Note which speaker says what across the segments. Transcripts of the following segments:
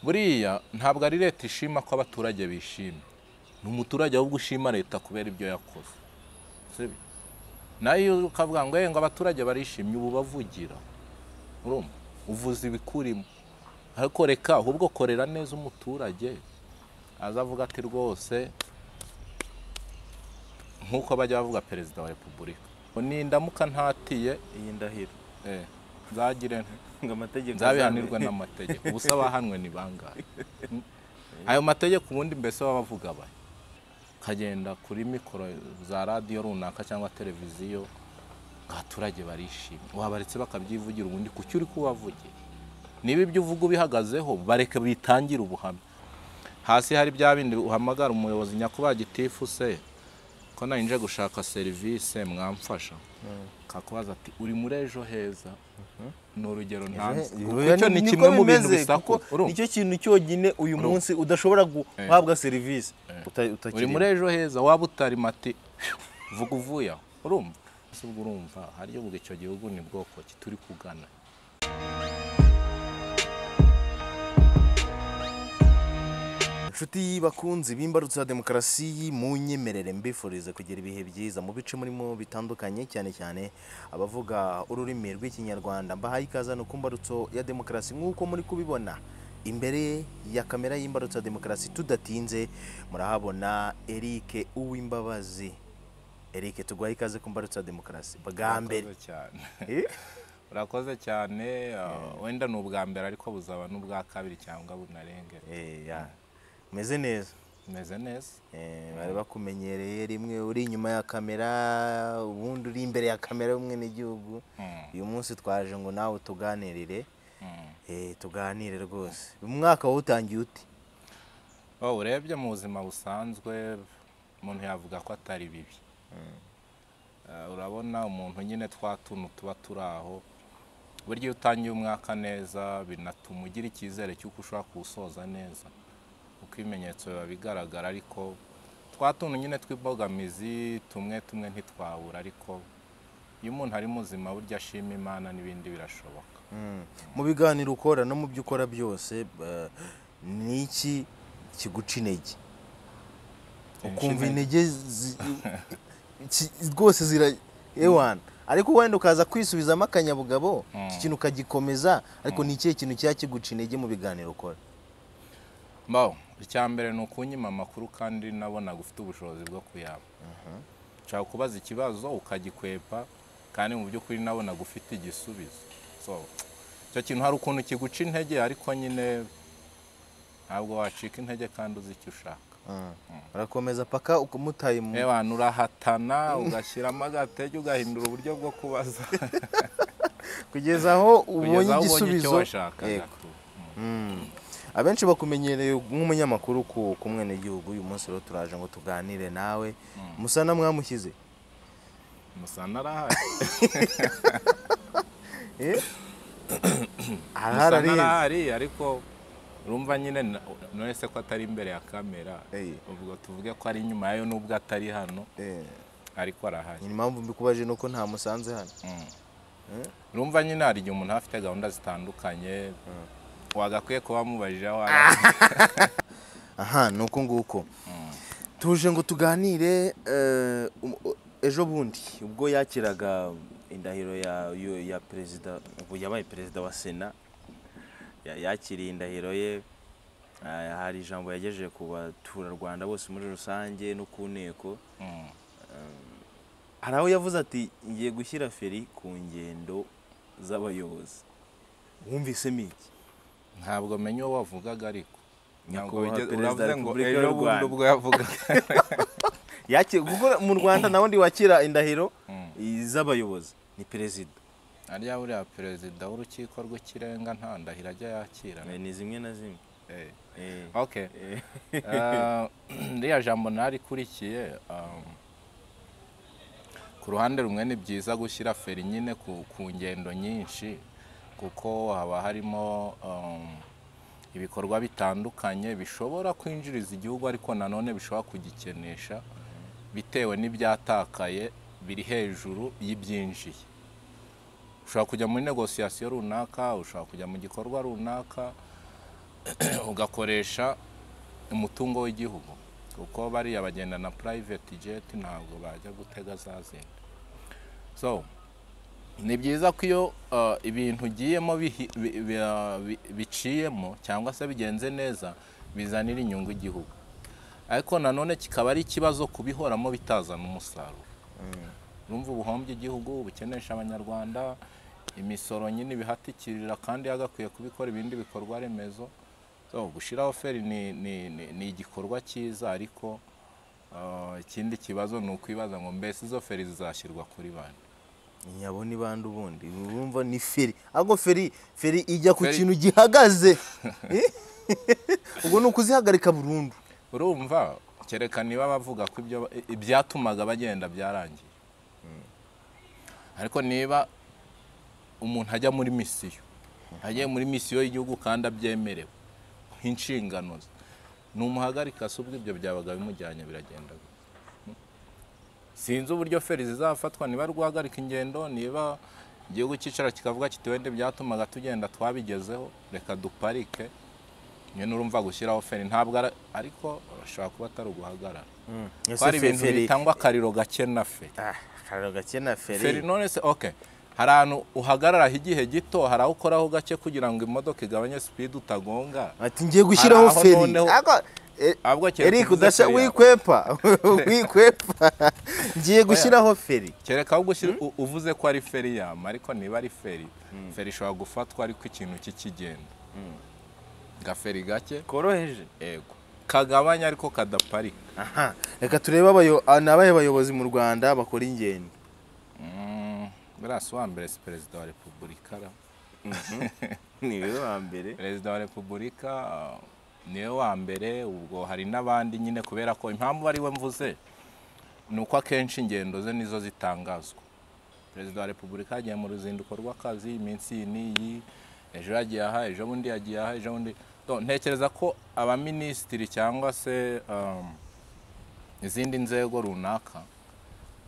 Speaker 1: buriya ntabwo ari leta ishima ko abaturage bishimye ni umuturage ahubwo ushima leta kubera ibyo yakoze sibyo nayo ukavuga ngo ngo abaturage barishimye ubu bavugira urumva uvuza ibikurimo ariko reka ahubwo korera neza umuturage aza avuga ati rwose nk'uko bajya bavuga perezida wa repubulika ngo nindamuka ntatiye
Speaker 2: iyi ndahiro
Speaker 1: eh, nzagire nte
Speaker 2: ngo amategeko
Speaker 1: nzabihanirwa n'amategeko ubusa bahanwe ni bangahe Mm. ayo mategeko ubundi mbese baba bavuga baya ukagenda kuri mikoro za radiyo runaka cyangwa televiziyo abaturage barishimye wabaretse bakabyivugira ubundi kuki uri kubavugira niba ibyo uvuga ubihagazeho bareke bitangire ubuhamya hasi hari bya bindi uhamagara umuyobozi nyakubahwa gitifu se ko nari gushaka serivisi mwamfasha kakubaza ati uri muri ejo heza ni urugero ntanze icyo ni kimwe mu bintu bisako urumva?
Speaker 2: nicyo kintu cyonyine uyu munsi udashobora guhabwa serivisi uta-
Speaker 1: uri
Speaker 2: utakirimo
Speaker 1: muri ejo heza waba utari mati vuga uvuye aho urumva ese ubwo urumva hariyo ubwo icyo gihugu ni bwoko ki turi kugana
Speaker 2: inshuti bakunzi b'imbarutso ya demokarasi munyemerere mbifurize kugira ibihe byiza mu bice murimo bitandukanye cyane cyane abavuga ururimi rw'ikinyarwanda mbahaye ikaze no ku mbarutso ya demokarasi nk'uko muri kubibona imbere ya kamera y'imbarutso ya demokarasi tudatinze murahabona Eric Uwimbabazi Eric tuguhaye ikaze ku mbarutso ya demokarasi bwa mbere
Speaker 1: Urakoze cyane
Speaker 2: Eh?
Speaker 1: urakoze cyane uh, wenda ni ubwa mbere ariko buzaba n'ubwa kabiri cyangwa bunarenge
Speaker 2: Eh, ya. meze neza
Speaker 1: umeze neza
Speaker 2: Eh, bari bakumenyereye rimwe uri inyuma ya kamera ubundi uri imbere ya kamera y'umwenegihugu
Speaker 1: Mm.
Speaker 2: uyu munsi twaje ngo nawe tuganirire
Speaker 1: Mm.
Speaker 2: Eh, tuganire rwose umwaka wawutangiye ute
Speaker 1: Oh, urebye mu buzima busanzwe umuntu yavuga ko atari bibi Eh, urabona umuntu nyine twa tuntu tuba turi aho burya iyo utangiye umwaka neza binatuma ugira icyizere cy'uko ushobora kuwusoza neza uko ibimenyetso biba bigaragara ariko twa tuntu nyine tw'imbogamizi tumwe tumwe ntitwabura ariko iyo umuntu ari muzima burya ashima imana n'ibindi birashoboka
Speaker 2: Mm. mu biganiro ukora no mu byo ukora byose eh, ni iki kiguca intege ukumva
Speaker 1: Inshinga-
Speaker 2: intege zi- ki- rwose zira ewana ariko wenda ukaza kwisubizamo akanyabugabo iki kintu ukagikomeza ariko ni ikihe kintu cyaba kiguca intege mu biganiro ukora
Speaker 1: mbaho icya mbere ni ukunyima amakuru kandi nabona gufite ubushobozi bwo kuyaba nshaka kubaza ikibazo ukagikwepa kandi mu by'ukuri nabona gufite igisubizo so icyo kintu hari ukuntu kiguca intege ariko nyine ntabwo wacika intege kandi uzi icyo ushaka
Speaker 2: urakomeza paka ukumutaye mu
Speaker 1: ewana urahatana ugashyiramo agatege ugahindura uburyo bwo kubaza
Speaker 2: kugeza aho ubonye
Speaker 1: kugeza aho ubonye icyo
Speaker 2: igisubizo
Speaker 1: washakaga
Speaker 2: Yego. Mm. abenshi bakumenyereye nk'umunyamakuru ku ku mwenegihugu uyu munsi rero turaje ngo tuganire nawe musana mwamushyize
Speaker 1: musana arahari
Speaker 2: Eh?
Speaker 1: musana
Speaker 2: arahari
Speaker 1: arahari ariko urumva nyine na- none se ko atari imbere ya kamera
Speaker 2: Eh.
Speaker 1: ubwo tuvuge ko ari inyuma yayo nubwo atari hano
Speaker 2: Eh,
Speaker 1: ariko arahari
Speaker 2: ni impamvu mbikubaje ni uko nta musanze hano
Speaker 1: Mm.
Speaker 2: Eh?
Speaker 1: urumva nyine hari igihe umuntu aba afite gahunda zitandukanye wagakwiye kuba wamubajije aho ari
Speaker 2: aha ni uko nguko tuje ngo tuganire eh, um- u- ejo bundi ubwo yakiraga indahiro ya, yo- ya perezida ubu yabaye perezida wa sena ya- yakiriye indahiro ye eh, hari ijambo yagejeje ku baturarwanda bose muri rusange no ku nteko
Speaker 1: Mm.
Speaker 2: hari aho yavuze ati ngiye gushyira feri ku ngendo z'abayobozi wumvisemo iki
Speaker 1: ntabwo menya uwo wavugaga ariko ntabwo
Speaker 2: Nyakubahwa
Speaker 1: wigeze-
Speaker 2: Perezida
Speaker 1: uravuze ngo
Speaker 2: Repubulika y'u
Speaker 1: ejo bundi
Speaker 2: Rwanda."
Speaker 1: ubwo yavugaga
Speaker 2: Yaki- kuko mu rwanda nawe ndi wakira indahiro
Speaker 1: Mm.
Speaker 2: z'abayobozi ni perezida
Speaker 1: ariya buriya perezida w'urukiko rw'ikirenga nta ndahiro ajya yakira
Speaker 2: Eh, ni zimwe na zimwe
Speaker 1: Eh.
Speaker 2: Eh,
Speaker 1: okay
Speaker 2: eh,
Speaker 1: Eh, ririya jambo narikurikiye um, ku ruhande rumwe ni byiza gushyira feri nyine ku, ku ngendo nyinshi kuko haba harimo um, ibikorwa bitandukanye bishobora kwinjiriza igihugu ariko nanone bishobora kugikenesha bitewe n'ibyatakaye biri hejuru y'ibyinjiye ushobora kujya muri negosiyasiyo runaka ushobora kujya mu gikorwa runaka ugakoresha umutungo w'igihugu kuko bariya bagenda na private jet ntabwo bajya gutega za zindi so ni byiza ko iyo uh, ibintu ugiyemo bihi- bi- bi- uh, bi- biciyemo cyangwa se bigenze neza bizanira inyungu igihugu ariko nanone kikaba ari ikibazo kubihoramo bitazana umusaruro urumva ubuhombye igihugu bukenesha abanyarwanda imisoro nyine ibihatikirira kandi yagakwiye kubikora ibindi bikorwa remezo so gushyiraho feri ni, ni, ni, ni igikorwa cyiza ariko uh, ikindi kibazo ni ukwibaza ngo mbese izo feri zizashyirwa kuri bande
Speaker 2: nyabona ibanda ubundi urumva ni feri ahubwo feri feri ijya ku
Speaker 1: Feri-
Speaker 2: kintu gihagaze Eh? ubwo ni ukuzihagarika burundu
Speaker 1: urumva kereka niba bavuga ko ibyo i- ibyatumaga bagenda byarangiye ariko niba umuntu ajya muri misiyo agiye muri misiyo y'igihugu kandi abyemerewe nk'inshingano ze ni umuhagarika si ubwo ibyo byabaga bimujyanye biragenda gute? sinzi uburyo feri zizafatwa niba rwahagarika ingendo niba igihugu cyicara kikavuga kiti wenda ibyatumaga tugenda twabigezeho reka duparike nyine urumva gushyiraho feri ntabwo ara- ariko ashobora kuba atari uguhagarara ko hari ibintu bitangwa akariro gake na feri
Speaker 2: akariro gake na
Speaker 1: feri
Speaker 2: feri
Speaker 1: none se ok hari ahantu uhagararaho igihe gito hari aho ukoraho gake kugira ngo imodoka igabanye sipidi utagonga
Speaker 2: ati ngiye gushyiraho
Speaker 1: aho
Speaker 2: feri
Speaker 1: noneho-
Speaker 2: Ako- eh,
Speaker 1: ahubwo kereka
Speaker 2: Eric
Speaker 1: uvuze
Speaker 2: udasha
Speaker 1: feri yawe.
Speaker 2: wikwepa wikwepa ngiye gushyiraho feri
Speaker 1: kereka ahubwo ushira- u- uvuze ko ari feri yama ariko niba ari feri feri ishobora gufatwa ariko ikintu kikigenda gaferi gake
Speaker 3: koroheje
Speaker 1: yego kagabanya ariko kadaparika
Speaker 2: aha reka turebe abayo- ah, ni abahe bayobozi mu rwanda bakora ingendo
Speaker 1: Mm, buriya si uwa mbere si perezida wa repubulika ra
Speaker 2: niwe wa mbere
Speaker 1: perezida wa repubulika ah, niwe wa mbere ubwo hari n'abandi nyine kubera ko impamvu ari we mvuze ni uko akenshi ingendo ze nizo zitangazwa perezida wa repubulika yagiye mu ruzinduko rw'akazi iminsi iyi n'iyi ejo yagiye aha ejo bundi yagiye aha ejo bundi Donc, ntekereza ko abaminisitiri cyangwa se um, izindi nzego runaka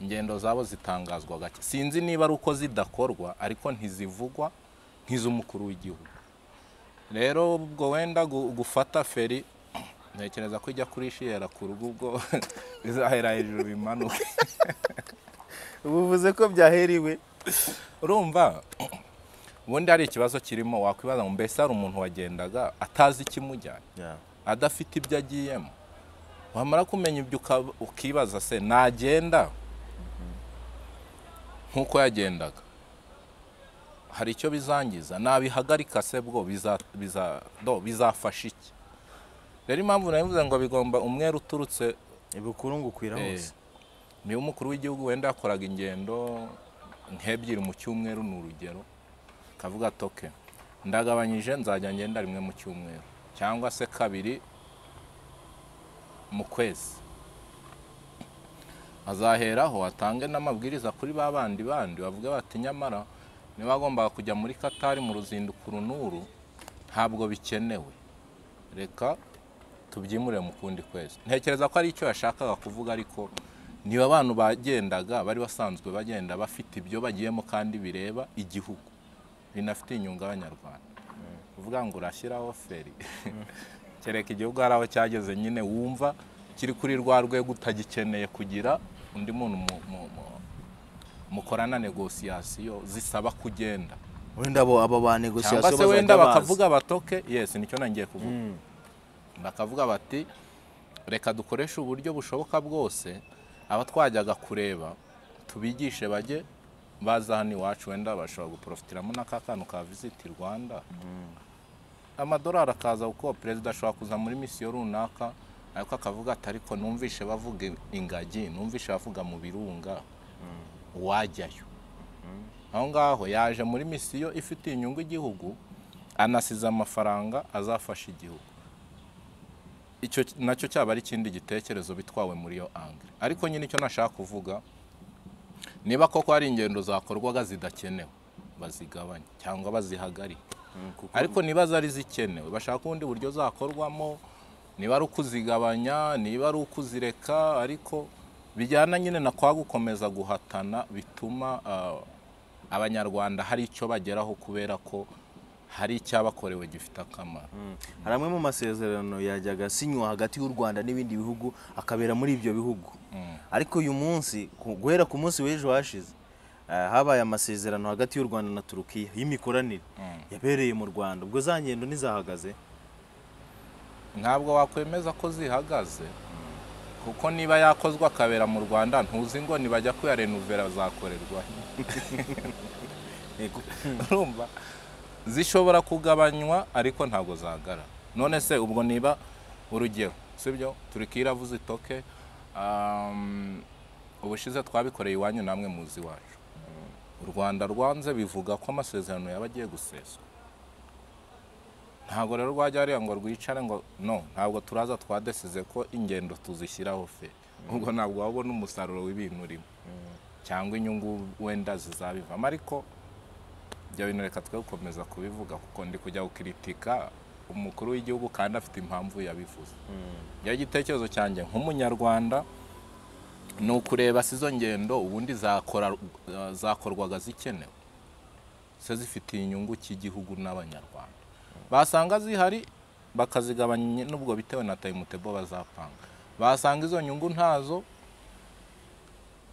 Speaker 1: ingendo zabo zitangazwa gake sinzi niba ari uko zidakorwa ariko ntizivugwa nk'iz'umukuru w'igihugu rero ubwo wenda gu- gufata feri ntekereza ko ijya kurishiyera ku rugo ubwo bizahera hejuru bimanuke
Speaker 2: ubu uvuze ko byaheriwe
Speaker 1: urumva ubundi hari ikibazo kirimo wakwibaza ngo mbese hari umuntu wagendaga atazi ikimujyanye adafite ibyo agiyemo wamara kumenya ibyo uka- ukibaza se nagenda nk'uko yagendaga hari icyo bizangiza nabihagarika se bwo biza- biza- do, bizafasha iki rero impamvu nabivuze ngo bigomba umwere uturutse
Speaker 2: ibukuru ngo ukwira
Speaker 1: Eh,
Speaker 2: hose
Speaker 1: niba umukuru w'igihugu wenda yakoraga ingendo nk'ebyiri mu cyumweru ni urugero akavuga toke ndagabanyije nzajya ngenda rimwe mu cyumweru cyangwa se kabiri mu kwezi azaheraho atange n'amabwiriza kuri ba bandi bandi bavuga bati nyamara niba agombaga kujya muri katari mu ruzinduko uru n'uru ntabwo bikenewe reka tubyimurire mu kundi kwezi ntekereza ko ari icyo yashakaga kuvuga ariko niba abantu bagendaga bari basanzwe bagenda bafite ibyo bagiyemo kandi bireba igihugu binafitiye inyungu abanyarwanda uvuga ngo urashyiraho feri kereka igihugu hari aho cyageze nyine wumva kiri kuri rwa rwego utagikeneye kugira undi muntu mu- mu- mu- mukorana negosiyasiyo zisaba kugenda
Speaker 2: wenda abo aba ba
Speaker 1: cyangwa
Speaker 2: negosiyasiyo
Speaker 1: se wenda
Speaker 2: bazajya baza
Speaker 1: bakavuga batoke yes nicyo nangiye kuvuga bakavuga bati reka dukoreshe uburyo bushoboka bwose aba twajyaga kureba tubigishe bajye baza hano iwacu wenda bashobora guprofitiramo n'aka kantu ka visiti rwanda amadolari akaza kuko perezida ashobora kuza muri misiyo runaka ariko akavuga ati ariko numvishe bavuga ingagi numvishe bavuga mu birunga wajyayo aho ngaho yaje muri misiyo ifitiye inyungu igihugu anasize amafaranga azafasha igihugu icyo nacyo cyaba ari ikindi gitekerezo bitwawe muri iyo angire ariko nyine icyo nashaka kuvuga niba koko hari ingendo zakorwaga zidakenewe bazigabanye cyangwa bazihagarike ariko niba zari zikenewe bashaka ubundi buryo zakorwamo niba ari ukuzigabanya niba ari ukuzireka ariko bijyana nyine na kwa gukomeza guhatana bituma ah, abanyarwanda hari icyo bageraho kubera ko hari icyabakorewe gifite akamaro
Speaker 2: hari amwe mu masezerano yajyaga asinywa hagati y'u rwanda n'ibindi bihugu akabera muri ibyo bihugu ariko uyu munsi ku- guhera ku munsi w'ejo hashize eh, habaye amasezerano hagati y'u rwanda na turukiya y'imikoranire yabereye mu rwanda ubwo za ngendo ntizahagaze
Speaker 1: ntabwo wakwemeza ko zihagaze kuko niba yakozwe akabera mu rwanda ntuzi ngo nibajya kuyarenuvera zakorerwa
Speaker 2: Yego.
Speaker 1: urumva zishobora kugabanywa ariko ntabwo zahagarara none se ubwo niba urugero sibyo turiki iravuze itoke um, ubushize twabikoreye iwanyu namwe muzi iwacu u rwanda rwanze bivuga ko amasezerano yaba agiye guseswa ntabwo rero rwajya hariya ngo rwicare ngo no ntabwo turaza twadesize ko ingendo tuzishyiraho fe ubwo ntabwo wabona umusaruro w'ibintu urimo cyangwa inyungu wenda zizabivamo ariko ibyo bintu reka twe gukomeza kubivuga kuko ndi kujya gukiritika umukuru w'igihugu kandi afite impamvu yabivuze iyo igitekerezo cyanjye nk'umunyarwanda ni ukureba se izo ngendo ubundi zakora zakorwaga zikenewe se zifitiye inyungu cy'igihugu n'abanyarwanda basanga zihari bakazigabanya n'ubwo bitewe na tayimutebo bazapanga basanga izo nyungu ntazo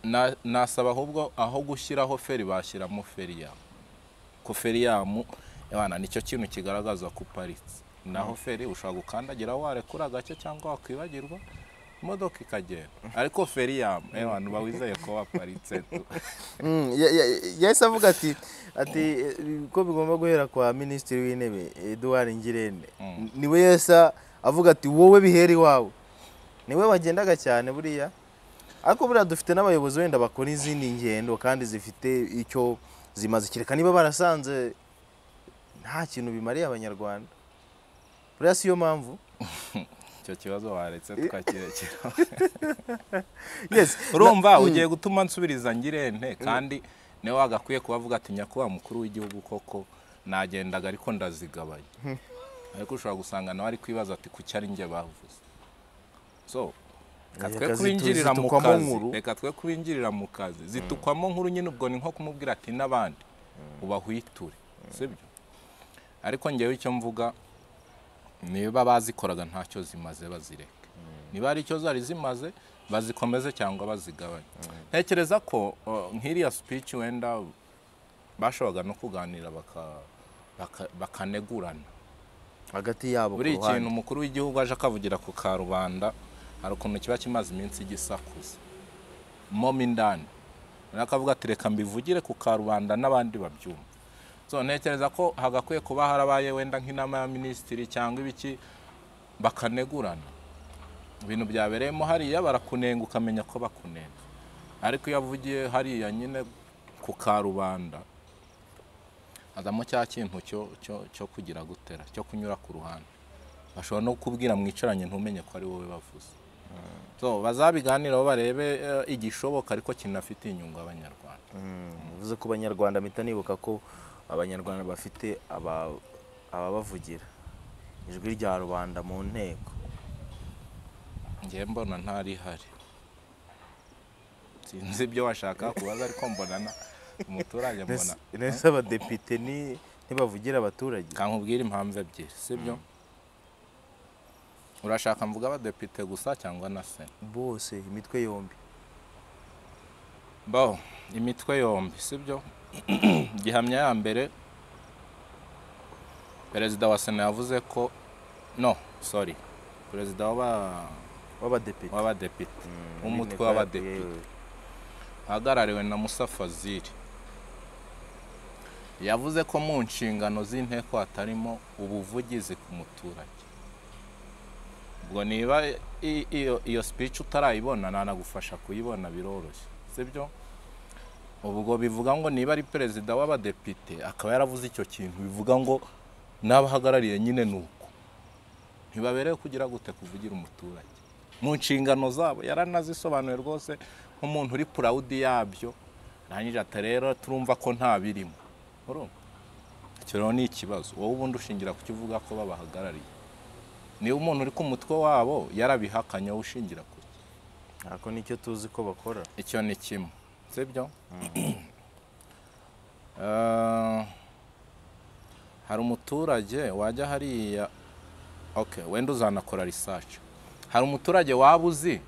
Speaker 1: na- nasaba ahubwo aho gushyiraho feri bashyiramo feri yabo ko feri yamu abana nicyo kintu kigaragaza ko uparitse naho feri ushobora gukandagira warekura gake cyangwa wakwibagirwa imodoka ikagenda ariko feri yamu abantu bawizeye ko waparitse tu
Speaker 2: Mm, ya- ya- yahise avuga ati ati eh, ko bigomba guhera kwa minisitiri w'intebe eduard ngirente niwe yahise avuga ati wowe bihera iwawe niwe wagendaga cyane buriya ariko buriya dufite n'abayobozi wenda bakora izindi ngendo kandi zifite icyo zimaze kereka niba barasanze nta kintu bimariye abanyarwanda buriya si yo mpamvu
Speaker 1: icyo kibazo waretse tukakirekera
Speaker 2: yes
Speaker 1: urumva ugiye gutuma nsubiriza ngirente kandi niwe wagakwiye kubavuga ati nyakubahwa mukuru w'igihugu koko nagendaga ariko ndazigabanya ariko ushobora gusanga nawe ari kwibaza ati kuki ari njye bavuze so reka twe
Speaker 2: Reka zitu-
Speaker 1: kubinjirira mu
Speaker 2: zitukwamo
Speaker 1: kazi
Speaker 2: nkuru.
Speaker 1: reka twe kubinjirira mu kazi zitukwamo nkuru nyine ubwo ni nko kumubwira ati n'abandi ubahwiture sibyo ariko ngewe icyo mvuga niba bazikoraga ntacyo zimaze bazireke niba hari icyo zari zimaze bazikomeze cyangwa bazigabanye ntekereza ko uh, nk'iriya speech wenda bashoboraga no kuganira baka- baka- bakanegurana
Speaker 2: hagati yabo
Speaker 1: buri
Speaker 2: ku ruhande.
Speaker 1: ikintu umukuru w'igihugu aje akavugira ku karubanda hari ukuntu kiba kimaze iminsi gisakuza mo mo indani rero akavuga ati reka mbivugire ku karubanda n'abandi babyumva so ntekereza ko hagakwiye kuba harabaye wenda nk'inama ya minisitiri cyangwa ibiki bakanegurana ibintu byabereyemo hariya barakunenga ukamenya ko bakunenga ariko iyo avugiye hariya nyine ku karubanda azamo cya kintu cyo cyo cyo kugira gutera cyo kunyura ku ruhande bashobora no kubwira mwicaranye ntumenye ko ari wowe bavuze so bazabiganiraho barebe eh, igishoboka ariko kinafitiye inyungu abanyarwanda
Speaker 2: bivuze ko abanyarwanda mpita nibuka ko abanyarwanda bafite aba- ababavugira ijwi rya rubanda mu nteko
Speaker 1: njye mbona ntarihari sinzi ibyo washaka kubaza ariko mbona na umuturage mbona
Speaker 2: nese abadepite ni- ntibavugira abaturage
Speaker 1: kankubwira impamvu ebyiri sibyo urashaka mvuga abadepite gusa cyangwa na sena
Speaker 2: bose imitwe yombi
Speaker 1: bo imitwe yombi sibyo gihamya ya mbere perezida wa sena yavuze ko no sorry perezida w'aba-
Speaker 2: w'abadepite
Speaker 1: w'abadepite
Speaker 2: Mm,
Speaker 1: w'umutwe
Speaker 2: n'inteko
Speaker 1: w'abadepite
Speaker 2: yewe.
Speaker 1: ahagarariwe na musa fazili yavuze ko mu nshingano z'inteko hatarimo ubuvugizi ku muturage ubwo niba i- iyo iyo speech utarayibona nanagufasha kuyibona biroroshye sibyo ubwo bivuga ngo niba ari perezida w'abadepite akaba yaravuze icyo kintu bivuga ngo n'abahagarariye nyine ni uko ntibaberewe kugira gute kuvugira umuturage mu nshingano zabo yaranazisobanuye rwose nk'umuntu uri purawudi yabyo arangije ati rero turumva ko nta birimo urumva icyo rero ni ikibazo wowe ubundi ushingira ku cyo uvuga ko babahagarariye niba umuntu uri ku mutwe wabo yarabihakanye wowe ushingira ku cyo
Speaker 2: ariko nicyo tuzi ko bakora
Speaker 1: icyo ni kimwe sibyo Eh, hari umuturage wajya hariya okay wenda uzanakora research hari umuturage waba uzi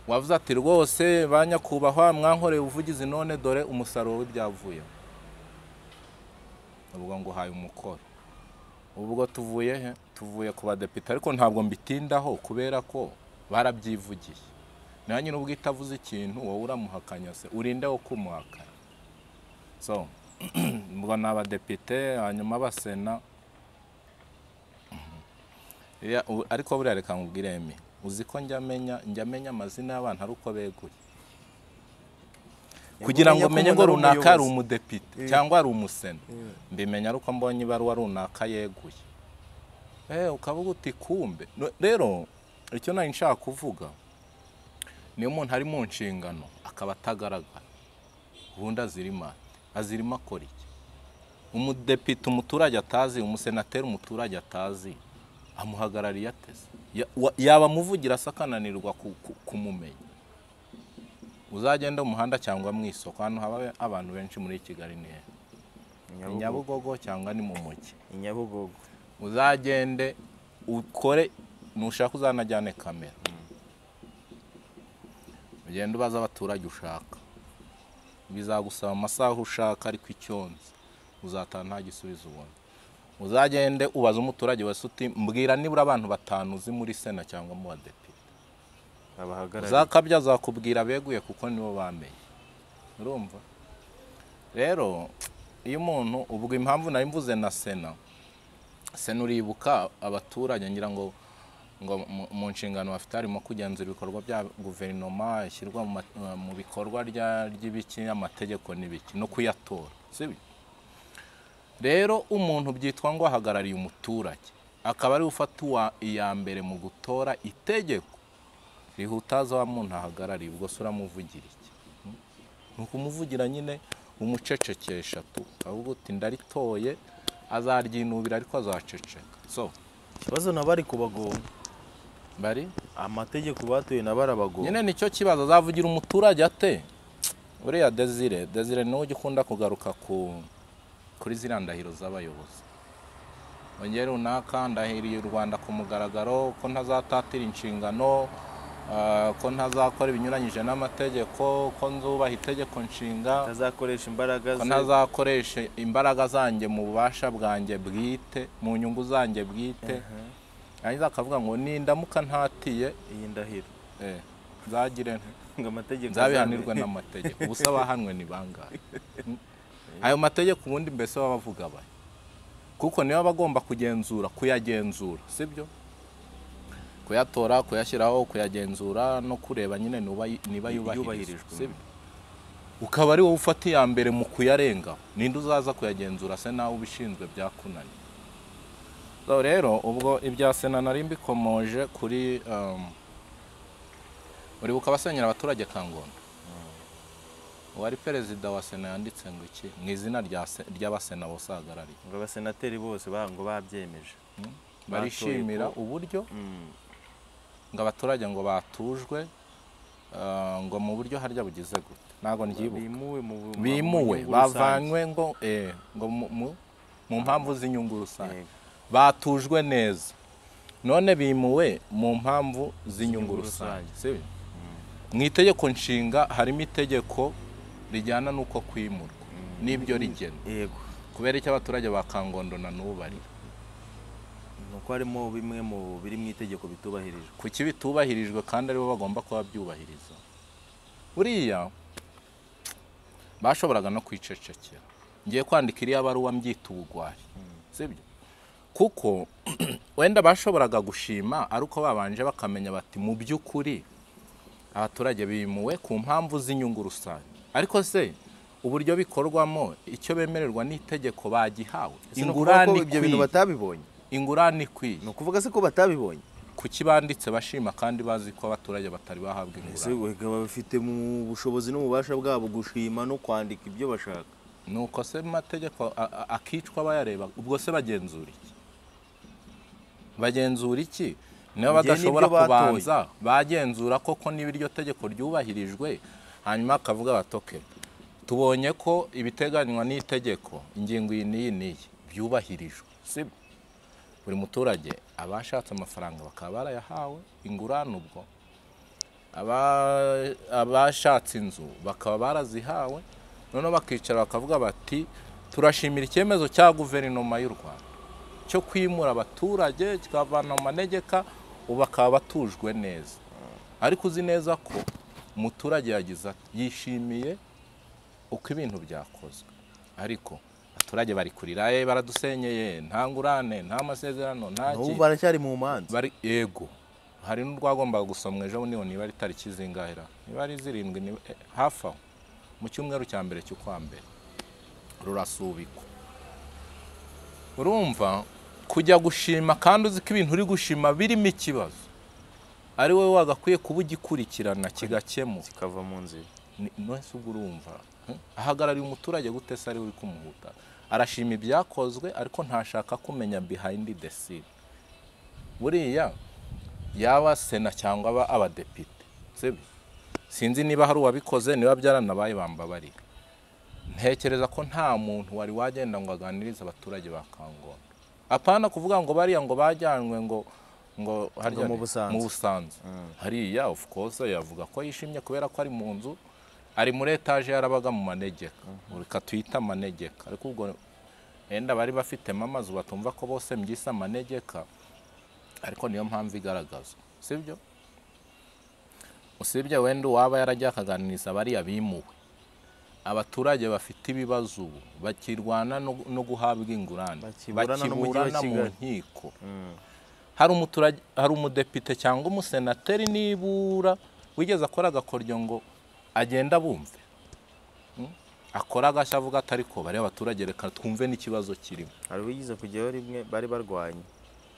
Speaker 1: wavuze ati rwose ba nyakubahwa mwankoreye ubuvugizi none dore umusaruro w'ibyavuye ubwo nguhaye umukoro ubwo tuvuye he tuvuye ku badepite ariko ntabwo mbitindaho kubera ko barabyivugiye nawe nyine ubwo itavuze ikintu wowe uramuhakanya se urinde wo kumuhakanya so ubwo ni abadepite hanyuma abasena Ya, u- ariko buriya reka nkubwire Emmy, uzi ko njya amenya njya amenya amazina y'abantu ari uko beguye kugira ngo
Speaker 2: kumenya
Speaker 1: umenye
Speaker 2: ko
Speaker 1: ngo
Speaker 2: umuntu ari
Speaker 1: runaka ari
Speaker 2: umuyobozi.
Speaker 1: umudepite cyangwa ari umusena mbimenya ari uko mbonye ibaruwa runaka yeguye Eh, ukavuga uti kumbe No- rero icyo nari nshaka kuvuga niyo umuntu ari mu nshingano akaba atagaragara ubundi azirima ate? azirima akora iki umudepite umuturage atazi umusenateri umuturage atazi amuhagarariye ateze Ya- wa- yaba amuvugira se akananirwa ku- ku- kumumenya uzagenda mu muhanda cyangwa mu isoko ahantu haba abantu benshi muri kigali ni he Ni
Speaker 2: Nyabugogo.
Speaker 1: nyabugogo cyangwa ni mu mujyi
Speaker 2: Nyabugogo.
Speaker 1: uzagende ukore nushaka uzanajyane kamera ugende ubaza abaturage ushaka bizagusaba amasaha ushaka ariko icyonzi uzataha nta gisubizo ubona uzagende ubaze umuturage wese uti mbwira nibura abantu batanu uzi muri sena cyangwa mu badepite
Speaker 2: Abahagarariye.
Speaker 1: zakabya azakubwira beguye kuko nibo bamenye urumva rero iyo umuntu ubwo impamvu nari mvuze na sena sena uribuka abaturage ngira ngo ngo mu- mu nshingano bafite harimo kugenzura ibikorwa bya guverinoma ishyirwa mu ma- mu bikorwa rya- ry'ibiki amategeko n'ibiki no kuyatora sibyo rero umuntu byitwa ngo ahagarariye umuturage akaba ari we ufata uwa- iya mbere mu gutora itegeko riha utazi wa muntu ahagarariye ubwo se uramuvugira iki Hmm? ni ukumuvugira nyine umucecekesha tu ahubwo uti ndaritoye azaryinubira ariko azaceceka so
Speaker 2: Ikibazo nabo ari kubagora.
Speaker 1: bari
Speaker 2: Amategeko batuye nabo arabagora.
Speaker 1: nyine nicyo kibazo azavugira umuturage ate uriya desire desire niwe ujya ukunda kugaruka ku kuri ziriya ndahiro z'abayobozi ongera runaka ndahiriye u rwanda ku mugaragaro ko ntazatatira inshingano ah, ko ntazakora ibinyuranyije n'amategeko ko nzubaha itegeko nshinga
Speaker 2: Ntazakoresha imbaraga
Speaker 1: ko
Speaker 2: ze.
Speaker 1: ntazakoresha imbaraga zanjye mu bubasha bwanjye bwite mu nyungu zanjye bwite yarangiza akavuga ngo nindamuka ntatiye
Speaker 2: Iyi ndahiro.
Speaker 1: eh, nzagire nte
Speaker 2: Ngo amategeko
Speaker 1: nzabihanirwe n'amategeko ubu se abahanwe ni bangahe Hmm? ayo mategeko ubundi mbese baba bavuga bahe kuko niyo baba agomba kugenzura kuyagenzura sibyo kuyatora kuyashyiraho kuyagenzura no kureba nyine nuba- niba yubahirijwe
Speaker 2: Yubahirijwe.
Speaker 1: sibyo ukaba ari wowe ufata iya mbere mu kuyarenga ninde uzaza kuyagenzura se nawe ubishinzwe byakunaniye So, rero ubwo ibya sena nari mbikomoje kuri um, uribuka abasenyera abaturage kangondo uwari perezida wa sena yanditse ngo iki mu izina rya se- ry'abasena bose ahagarariye
Speaker 2: ngo abasenateri bose ba ngo babyemeje.
Speaker 1: barishimira
Speaker 2: ko-
Speaker 1: uburyo
Speaker 2: Mm.
Speaker 1: ngo abaturage ngo batujwe ah, ngo mu buryo harya bugize gute ntabwo ndyibuka
Speaker 2: Bimuwe mu mu- mu
Speaker 1: bimuwe
Speaker 2: nyungu rusange.
Speaker 1: bavanywe ngo eh, ngo mu- mu- mu mpamvu z'inyungu rusange
Speaker 2: Yego.
Speaker 1: batujwe neza none bimuwe mu mpamvu
Speaker 2: Z'inyungu
Speaker 1: z'inyungu rusange
Speaker 2: rusange.
Speaker 1: si byo? mu itegeko nshinga harimo itegeko rijyana n'uko kwimurwa n'ibyo rigena
Speaker 2: Yego.
Speaker 1: kubera icyo abaturage ba kangondo na n'ubu bari
Speaker 2: nuko harimo bimwe mu biri mu itegeko bitubahirijwe
Speaker 1: kuki bitubahirijwe kandi aribo bagomba kuba byubahiriza buriya bashoboraga no kwicecekera ngiye kwandika iriya baruwa mbyita ubugwari sibyo kuko wenda bashoboraga gushima ari uko babanje bakamenya bati mu by'ukuri abaturage bimuwe ku mpamvu z'inyungu rusange ariko se uburyo bikorwamo icyo bemererwa n'itegeko bagihawe ingurane
Speaker 2: ibyo bintu
Speaker 1: ikwiye
Speaker 2: batabibonye
Speaker 1: ingurane ikwiye
Speaker 2: ni ukuvuga se ko batabibonye
Speaker 1: kuki banditse bashima kandi bazi ko abaturage batari bahabwa
Speaker 2: ese
Speaker 1: ingurane
Speaker 2: baba bafite mu bushobozi n'ububasha bwabo gushima no kwandika ibyo bashaka
Speaker 1: nuko se mu mategeko a- a- akicwa bayareba ubwo se bagenzura iki bagenzura iki niba
Speaker 2: Mu gihe
Speaker 1: badashobora
Speaker 2: n'ibyo batoye.
Speaker 1: kubanza bagenzura koko niba iryo tegeko ryubahirijwe hanyuma akavuga batoke tubonye ko ibiteganywa n'itegeko ingingo iyi n'iyi n'iyi byubahirijwe sibyo buri muturage abashatse amafaranga bakaba barayahawe ingurane ubwo Aba- abashatse inzu bakaba barazihawe noneho bakicara bakavuga bati turashimira icyemezo cya guverinoma y'u rwanda cyo kwimura abaturage kikavana mu manegeka ubu bakaba batujwe neza ariko uzi neza ko umuturage yagize ati yishimiye uko ibintu byakozwe ariko abaturage bari kurira "Eh, baradusenyeye nta ngurane nta masezerano nta
Speaker 2: n'ubu
Speaker 1: ki-"
Speaker 2: baracyari mu manza
Speaker 1: bari ego hari n'urwagombaga gusomwa ejo niyo niba ari tariki zingahera niba ari zirindwi niba- eh, hafi aho mu cyumweru cya mbere cy'ukwa mbere rurasubikwa urumva kujya gushima kandi uzi ko ibintu uri gushima birimo ikibazo ari wowe wagakwiye kuba ugikurikirana kigakemuka
Speaker 2: kikava mu nzira
Speaker 1: Ni- nonese ubwo urumva hm? ahagarariye umuturage gute se ari we uri kumuhuta arashima ibyakozwe ariko ntashaka kumenya behind the scene buriya yaba sena cyangwa aba abadepite sibyo sinzi niba hari uwabikoze niba byaranabaye bambabarira ntekereza ko nta muntu wari wagenda ngo aganirize abaturage ba kangondo apana kuvuga ngo bariya ngo bajyanywe ngo ngo harya
Speaker 2: mu
Speaker 1: ni-
Speaker 2: Busanza.
Speaker 1: mu busanza hariya of course yavuga ko yishimye kubera ko ari mu nzu ari muri etaje yarabaga mu manegeka reka tuyita amanegeka ariko ubwo wenda bari bafitemo amazu batumva ko bose mbyise amanegeka ariko niyo mpamvu igaragazwa sibyo usibye wenda uwaba yarajya akaganiriza bariya bimuwe abaturage bafite ibibazo ubu bakirwana no no guhabwa ingurane
Speaker 2: Bakiburana n'umujyi wa
Speaker 1: bakiburana mu
Speaker 2: Kigali.
Speaker 1: nkiko hari umuturage hari umudepite cyangwa umusenateri nibura wigeze akora agakoryo ngo agenda bumve Mm? akora agashya avuga ati ariko bariya abaturage reka twumve n'ikibazo kirimo
Speaker 2: hari uwigize kujyaho rimwe bari barwanye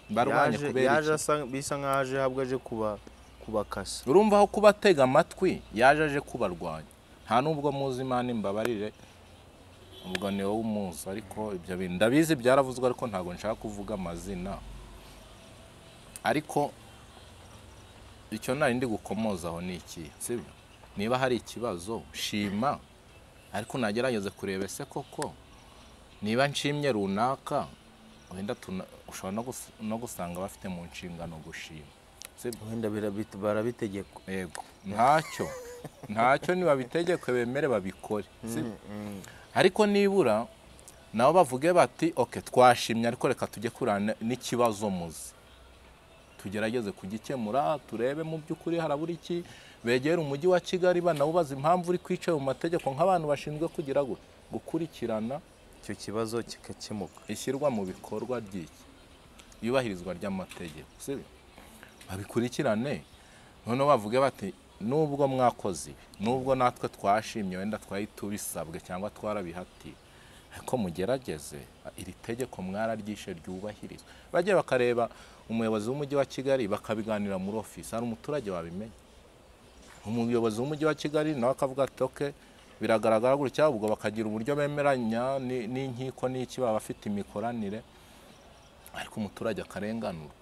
Speaker 1: barwanye
Speaker 2: Yaje-
Speaker 1: kubera
Speaker 2: yaje
Speaker 1: iki?
Speaker 2: asa- bisa nk'aho aje ahubwo aje kuba kubakasa
Speaker 1: urumva aho kubatega amatwi yaje aje kubarwanya nta n'ubwo muzi imana imbabarire ubwo ni wowe umuzi ariko ibyo bintu ndabizi byaravuzwe ariko ntabwo nshaka kuvuga amazina ariko icyo nari ndi gukomozaho ni iki sibyo niba hari ikibazo shima ariko nagerageze kureba ese koko niba nshimye runaka wenda tuna- ushobora no gus- no gusanga bafite mu nshingano gushima sibyo
Speaker 2: wenda birabit- barabitegekwa
Speaker 1: yego ntacyo ntacyo nibabitegeke bemere babikore si ariko nibura nabo bavuge bati oke twashimye ariko reka tujye kurana n'ikibazo muzi tugerageze kugikemura turebe mu by'ukuri harabura iki begere umujyi wa kigali banawubaza impamvu uri kwicaye mu mategeko nk'abantu bashinzwe kugira gutya gukurikirana
Speaker 2: icyo kibazo kikakemuka
Speaker 1: ishyirwa mu bikorwa ry'iki iyubahirizwa ry'amategeko sibyo babikurikirane noneho bavuge bati nubwo mwakoze ibi nubwo natwe twashimye wenda twari tubisabwe cyangwa twarabihatiye ariko mugerageze iri tegeko mwararyishe ryubahirizwe bajye bakareba umuyobozi w'umujyi wa kigali bakabiganira muri ofisi hari umuturage wabimenye umuyobozi w'umujyi wa kigali nawe akavuga ati oke biragaragara gutya ubwo bakagira uburyo bemeranya ni- n'inkiko n'iki baba bafite imikoranire ariko umuturage akarenganurwa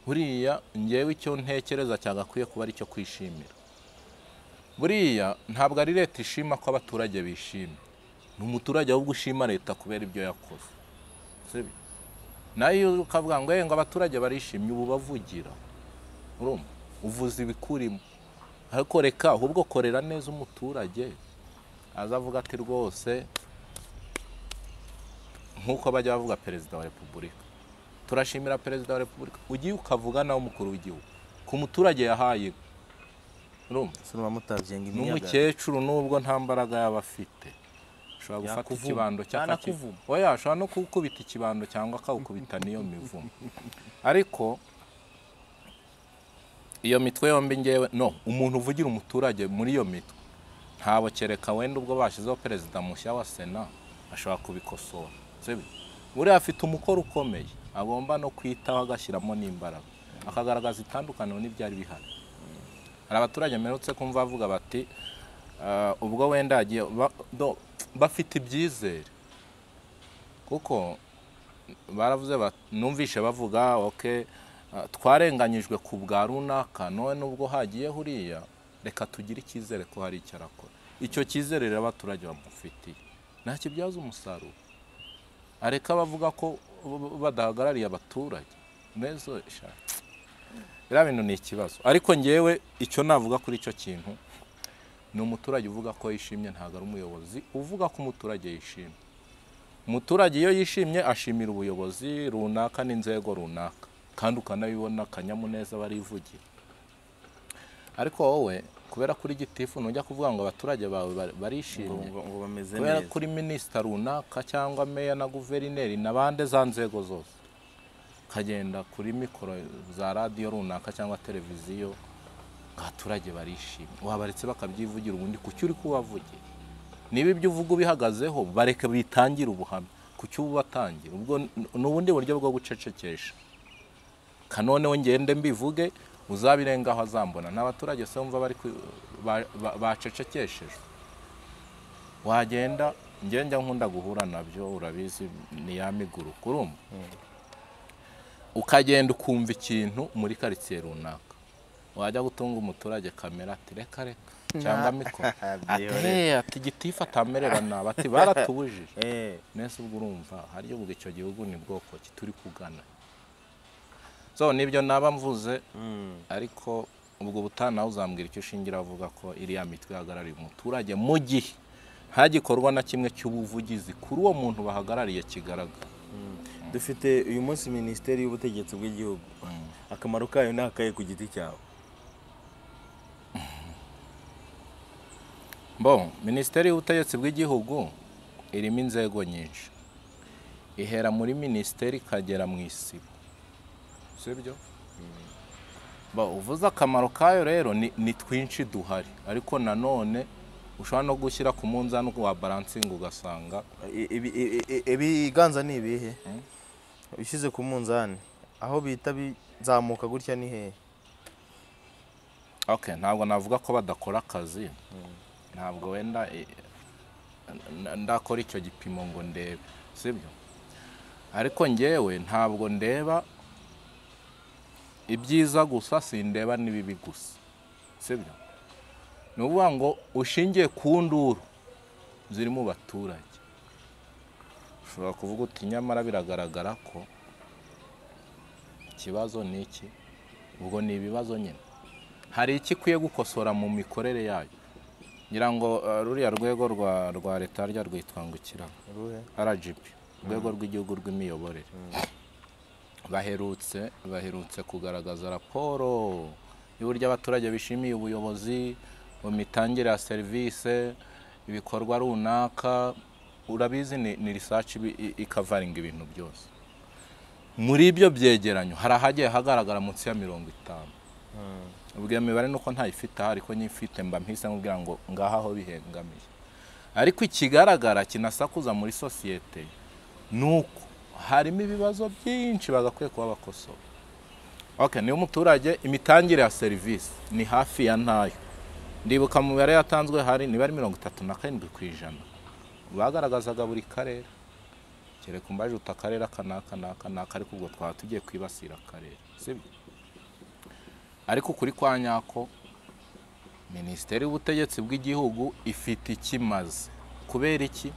Speaker 1: buriya ngewe icyo ntekereza cyagakwiye kuba ari icyo kwishimira buriya ntabwo ari leta ishima ko abaturage bishimye ni umuturage ahubwo ushima leta kubera ibyo yakoze sibyo nayo ukavuga ngo "Eh, ngo abaturage barishimye ubu bavugira urumva uvuze ibikurimo ariko reka ahubwo korera neza umuturage aza avuga ati rwose nk'uko bajya bavuga perezida wa repubulika turashimira perezida wa repubulika ugiye ukavuga nawe umukuru w'igihugu ku muturage yahaye urumva
Speaker 2: sinuma mutavyenga imiyaga
Speaker 1: n'umukecuru n'ubwo nta mbaraga yaba afite ashobora gufata
Speaker 2: Yakuvuma.
Speaker 1: ikibando cyangwa aki-
Speaker 2: Yanakuvuma.
Speaker 1: oya ashobora no kukubita ikibando cyangwa akawukubita n'iyo mivumo ariko iyo mitwe yombi ngewe no umuntu uvugira umuturage muri iyo mitwe ntabwo kereka wenda ubwo bashyizeho perezida mushya wa sena ashobora kubikosora sibyo buriya afite umukoro ukomeye agomba no kwitaho agashyiramo n'imbaraga akagaragaza itandukaniro n'ibyari bihari hari abaturage mperutse kumva bavuga bati "Ah, ubwo wenda yagiye ba- do- bafite ibyizere kuko baravuze bati- numvishe bavuga oke twarenganyijwe ku bwa runaka none nubwo hagiye huriya reka tugire icyizere ko hari icyo arakora icyo cyizere rero abaturage bamufitiye ntakibyaza umusaruro areka bavuga ko ubu badahagarariye abaturage mbezo sha biriya bintu ni ikibazo ariko ngewe icyo navuga kuri icyo kintu ni umuturage uvuga ko yishimye ntabwo ari umuyobozi uvuga ko umuturage yishimye umuturage iyo yishimye ashimira ubuyobozi runaka n'inzego runaka kandi ukanabibona akanyamuneza barivugira ariko wowe kubera kuri gitifu ntujya kuvuga ngo abaturage bawe bar- barishimye
Speaker 2: ngo ngo bameze
Speaker 1: kubera
Speaker 2: neza
Speaker 1: kuri minisita runaka cyangwa meya na guverineri n'abandi za nzego zose ukagenda kuri mikoro za radiyo runaka cyangwa televiziyo abaturage barishimye wabaretse bakabyivugira ubundi kuki uri kubavugira niba ibyo uvuga ubihagazeho bareke bitangire ubuhamya kuki ububatangira ubwo n- ni ubundi buryo bwo gucecekesha kanoneho ngende mbivuge uzabirengaho azambona ni abaturage se wumva bari ku- ba- ba- bacecekeshejwe wagenda njya nkunda guhura nabyo urabizi ni ya miguru kurumva ukagenda ukumva ikintu muri karitsiye runaka wajya gutunga umuturage kamera ati reka reka cyangwa mikoro ati
Speaker 2: Byihorere.
Speaker 1: "Hey, ati gitifu atamerera nabi ati baratubujije
Speaker 2: eh
Speaker 1: nese ubwo urumva hariyo ubwo icyo gihugu ni bwoko ki turi kugana so nibyo naba mvuze
Speaker 2: mm.
Speaker 1: ariko ubwo butaha nawe uzambwira icyo ushingira avuga ko iriya mitwe ihagarariye umuturage mu gihe ntagikorwa na kimwe cy'ubuvugizi kuri uwo muntu bahagarariye kigaragara
Speaker 2: dufite uyu munsi minisiteri y'ubutegetsi bw'igihugu akamaro kayo ni akahe ku giti cyawe
Speaker 1: Bon, minisiteri y'ubutegetsi bw'igihugu irimo inzego nyinshi ihera muri minisiteri ikagera mu isibo sibyo Bon, uvuze akamaro kayo rero ni, ni twinshi duhari ariko nanone ushobora no gushyira ku munzani wa balansingi ugasanga
Speaker 2: I- ibi- i- i- ibiganza ni ibihe ushyize ku munzani aho bita bizamuka gutya ni hehe
Speaker 1: Okay, ntabwo navuga ko badakora akazi ntabwo wenda eh, n- ndakora icyo gipimo ngo ndebe sibyo ariko ngewe ntabwo ndeba ibyiza gusa sindeba n'ibibi gusa sibyo ni ukuvuga ngo ushingiye ku nduru ziri mu baturage ushobora kuvuga uti nyamara biragaragara ko ikibazo ni iki ubwo ni ibibazo nyine hari iki ikwiye gukosora mu mikorere yayo ngira ngo eh, ruriya rwego rwa rwa leta rya rwitwa ngo ikiraba
Speaker 2: uruhe
Speaker 1: rgb urwego rw'igihugu rw'imiyoborere baherutse baherutse kugaragaza raporo y'uburyo abaturage bishimiye ubuyobozi mu mitangire ya serivisi ibikorwa runaka urabizi ni, ni research ibi- i- ikavaringa ibintu byose muri ibyo byegeranyo hari ahagiye hagaragara munsi ya mirongo itanu ubwo iyo mibare nuko ntayifite aha ariko nyifite mba mpise nkubwira ngo ngaha aho bihengamiye ariko ikigaragara kinasakuza muri sosiyete ni uko harimo ibibazo byinshi bagakwiye kuba bakosora okay, niyo umuturage imitangire ya serivisi ni hafi ya ntayo ndibuka mu mibare yatanzwe hari niba ari mirongo itatu na karindwi ku ijana bagaragazaga buri karere kereka umbaje uta akarere aka n'aka n'aka n'aka ariko ubwo twaba tugiye kwibasira akarere sibyo ariko kuri kwa nyako minisiteri y'ubutegetsi bw'igihugu ifite ikimaze kubera iki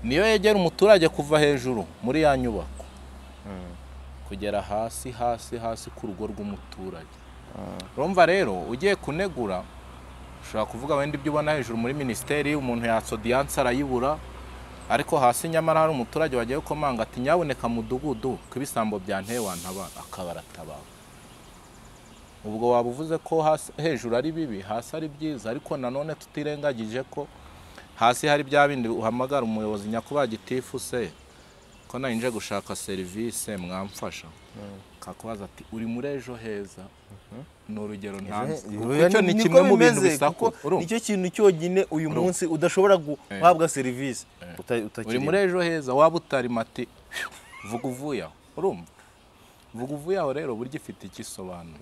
Speaker 1: niyo yegera umuturage kuva hejuru muri ya nyubako kugera hasi hasi hasi ku rugo rw'umuturage urumva rero ugiye kunegura ushobora kuvuga wenda ibyo ubona hejuru muri minisiteri umuntu yatsa odiyanse arayibura ariko hasi nyamara hari umuturage wagiye gukomanga ati nyaboneka mudugudu ko ibisambo byanteye wantabara akaba aratabara ubwo waba uvuze ko hasi- hejuru ari bibi hasi ari byiza ariko nanone tutirengagije ko hasi hari bya bindi uhamagara umuyobozi nyakubahwa gitifu se ko nayinje gushaka serivisi mwamfasha akakubaza ati uri muri ejo heza ni urugero ntanze
Speaker 2: Oya,
Speaker 1: icyo ni
Speaker 2: niko
Speaker 1: kimwe mu bintu
Speaker 2: bimeze,
Speaker 1: bisako
Speaker 2: kuko
Speaker 1: urumva?
Speaker 2: nicyo kintu cyonyine uyu munsi udashobora guhabwa serivisi uta-
Speaker 1: uri
Speaker 2: utakirimo.
Speaker 1: muri ejo heza waba utari mati vuga uvuye aho urumva vuga uvuye aho rero burya ifite icyo isobanuye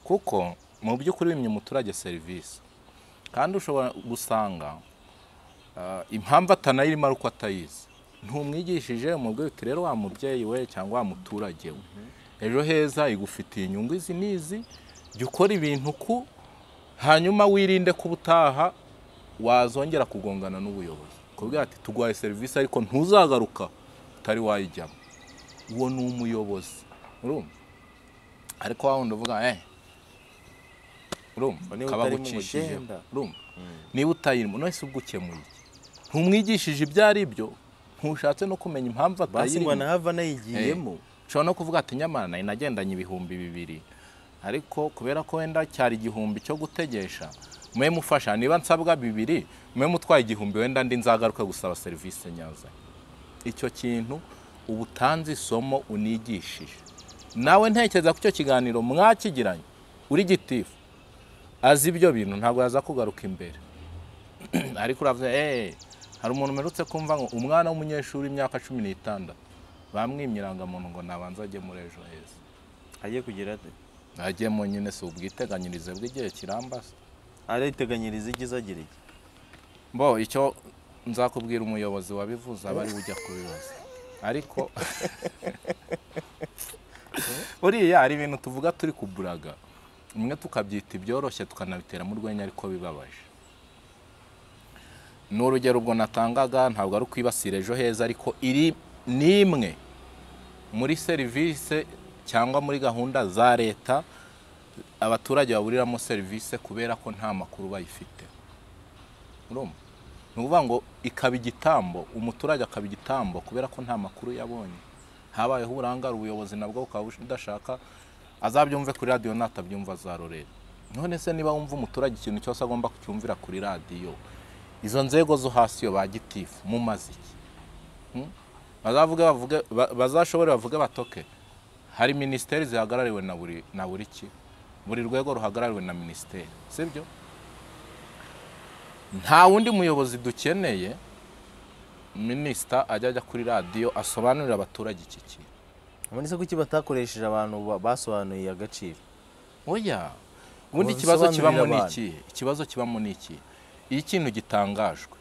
Speaker 1: kuko mu by'ukuri wimye umuturage serivisi kandi ushobora gusanga ah, impamvu atanayirimo ari uko atayizi ntumwigishije umubwira uti rero wa mubyeyi we cyangwa wa muturage we ejo heza igufitiye inyungu izi n'izi jya ukora ibintu ku hanyuma wirinde ko ubutaha wazongera kugongana n'ubuyobozi kubwira ati turwaye serivisi ariko ntuzagaruka utari wayijyamo uwo ni umuyobozi urumva ariko wa wundi uvuga eh urumva
Speaker 2: Ngo niba
Speaker 1: kaba
Speaker 2: utarimo ngo
Speaker 1: agucishije
Speaker 2: genda.
Speaker 1: urumva niba utayirimo none se ubwo ukemuye iki? ntumwigishije ibyo ari byo ntushatse no kumenya impamvu
Speaker 2: basi ngo
Speaker 1: atayirimo yiyemo
Speaker 2: anahava anayigiyemo
Speaker 1: ushobora no kuvuga ati nyamara nari nagendanye ibihumbi bibiri ariko kubera ko wenda cyari igihumbi cyo gutegesha mube mufasha niba nsabwa bibiri mube mutwaye igihumbi wenda ndi nzagaruke gusaba serivisi nyazo icyo kintu uba utanze isomo unigishije nawe ntekereza ko icyo kiganiro mwakigiranye uri gitifu azi ibyo bintu ntabwo yaza kugaruka imbere ariko uravuze eee hari umuntu umerutse kumva ngo umwana w'umunyeshuri imyaka cumi n'itandatu bamwimye irangamuntu ngo nabanza ajye muri ejo heza
Speaker 2: ajye kugira ate
Speaker 1: agemo nyine si ubwiteganyirize bw'igihe kirambase
Speaker 2: ariteganyiriza igize agira iki
Speaker 1: bo icyo nzakubwira umuyobozi wabivuze aba ari we ujya kubibaza ariko buriya hari ibintu tuvuga turi kuburaga umwe tukabyita ibyoroshye tukanabiteramo urwenya ariko bibabaje ni urugero ubwo natangaga ntabwo ari ukwibasira ejo heza ariko iri ni imwe muri serivisi cyangwa muri gahunda za leta abaturage baburiramo serivisi kubera ko nta makuru bayifite urumva ni ukuvuga ngo ikaba igitambo umuturage akaba igitambo kubera ko nta makuru yabonye habayeho uburangare ubuyobozi nabwo bukaba budashaka azabyumve kuri radiyo natabyumva azarorera none se niba wumva umuturage ikintu cyose agomba kucyumvira kuri radiyo izo nzego zo hasi yo ba gitifu mumaze iki Hmm? bazavuge bavuge ba- bazashobore bavuge batoke hari minisiteri zihagarariwe na buri na buri ki buri rwego ruhagarariwe na minisiteri sibyo nta wundi muyobozi dukeneye minisita ajya ajya kuri radiyo asobanurira abaturage iki kintu
Speaker 2: abone se kuki batakoresheje abantu ba- basobanuye agaciro
Speaker 1: oya ubundi
Speaker 2: Ngo
Speaker 1: ikibazo
Speaker 2: bisobanurire
Speaker 1: kibamo ni
Speaker 2: abantu.
Speaker 1: ikihe ikibazo kibamo ni ikihe iyo ikintu gitangajwe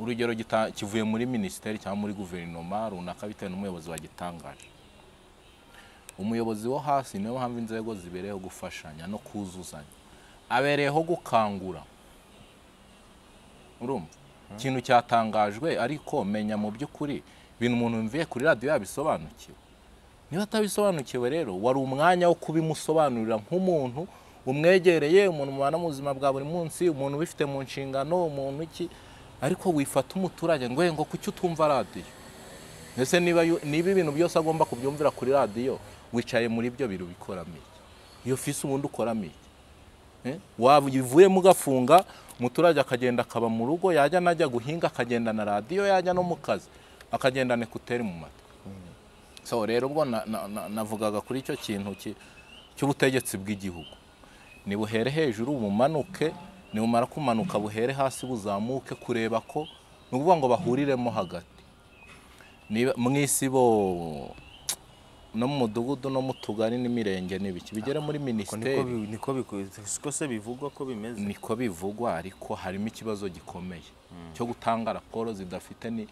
Speaker 1: urugero gita- kivuye muri minisiteri cyangwa muri guverinoma runaka bitewe n'umuyobozi wagitangaje umuyobozi wo hasi niyo mpamvu inzego zibereyeho gufashanya no kuzuzanya abereyeho gukangura urumva ikintu cyatangajwe ariko menya mu by'ukuri ibintu umuntu yumviye kuri radiyo yabisobanukiwe niba atabisobanukiwe rero wari umwanya wo kubimusobanurira nk'umuntu umwegereye umuntu mubana mu buzima bwa buri munsi umuntu ubifite mu nshingano umuntu iki ariko wifata umuturage ngo "Eh, ngo kuki utumva radiyo ese niba yu- niba ibintu byose agomba kubyumvira kuri radiyo wicaye muri byo biro bikoramo iki iyo fisi ubundi ukoramo iki Eh, wabivuyemo ugafunga umuturage akagenda akaba mu rugo yajya najya guhinga akagenda na radiyo yajya no mu kazi akagenda nekuteri mu matwi so rero ubwo na- na- na- navugaga kuri icyo kintu ki- cy'ubutegetsi bw'igihugu nibuhere hejuru bumanuke nibumara kumanuka buhere hasi buzamuke kureba ko ni ukuvuga ngo bahuriremo hagati Niba- mu isi bo no mu mudugudu no mu tugari n'imirenge n'ibiki bigere muri
Speaker 2: Ko niko
Speaker 1: minisiteri
Speaker 2: bi- niko biko- siko se bivugwa ko bimeze
Speaker 1: niko bivugwa ariko harimo ikibazo gikomeye cyo gutanga raporo zidafite ni